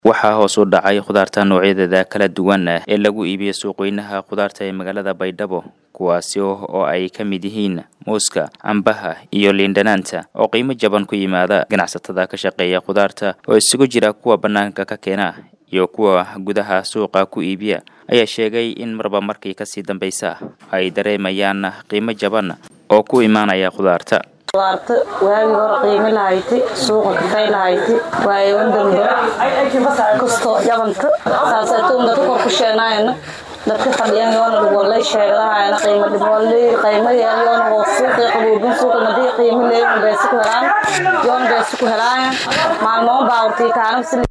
waxaa hoos u dhacay khudaarta noocyadeeda kala duwan ee lagu iibiyo suuqweynaha khudaarta ee magaalada baydhabo kuwaasi oo ay ka mid yihiin muuska cambaha iyo liindhanaanta oo qiimo jaban ku yimaada ganacsatada ka shaqeeya khudaarta oo isugu jira kuwa bannaanka ka keena iyo kuwa gudaha suuqa ku iibiya ayaa sheegay in marba markii kasii dambaysa ay dareemayaan qiimo jaban oo ku imaanaya khudaarta khudaarta waagii hore qiimi lahayti suuqa kafay lahayti waayawan dambe kastoo jabanta saasaytuun dadka kor ku sheenaayana dadka fadhiyan yoona dhigwallay sheegdahayana qiimo dhibwallay qiimo yeel yoona oo suuqii qaboobin suuqa madii qiimo leeyin beesi ku helaan yoona beesi ku helaayan maalmoon baawrtii kaanab si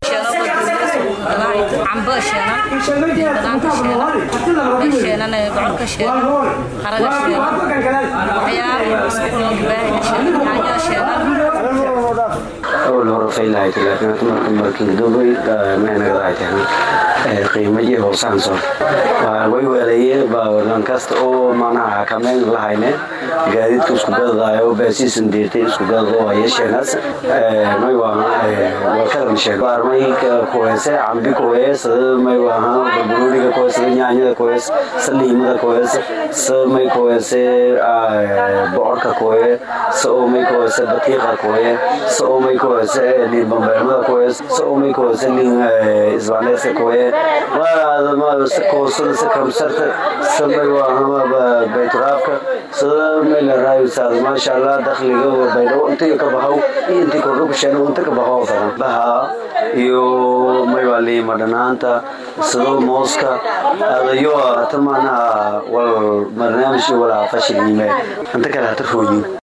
cambo sheenan dadaanta sheenan sheenan bocorka sheenan qaraga sheenan waxyaaba iskuulbaahiga sheenan yaanyada sheenan awal hore faylahayd laakiin hadda marka markii dubay mehnagadahay qiimadii hoosaanso way weelaye baawadan kasta oo manaha xakameyn lahayne gaadiidka isku gadadayo baasiisan deertay isku gadado ayesheenas may wakaran sheeg baarmay kuheese cambi kuhees may waha barbarooniga kuhees nyaanyada kuhees saliimada kuhees sa may kuheese bocorka kuhe sa oo may kuheese batiiqa kuhe sa oo may kuheese liin bambeelmada kuhees sa oo may kuheese liin isbaaneeska kuhe koosada sa kamsarta sa may waha bayturaafka sada may la raayusaad maasha allah dakhliga baydhabo intii ka bahaw iyo intii kordho ku sheena inta ka bahaw badan baha iyo may waa liima dhanaanta sado mooska adayo hata maanaha wal barnaamij walaa fashil yime inta kale hata rooyin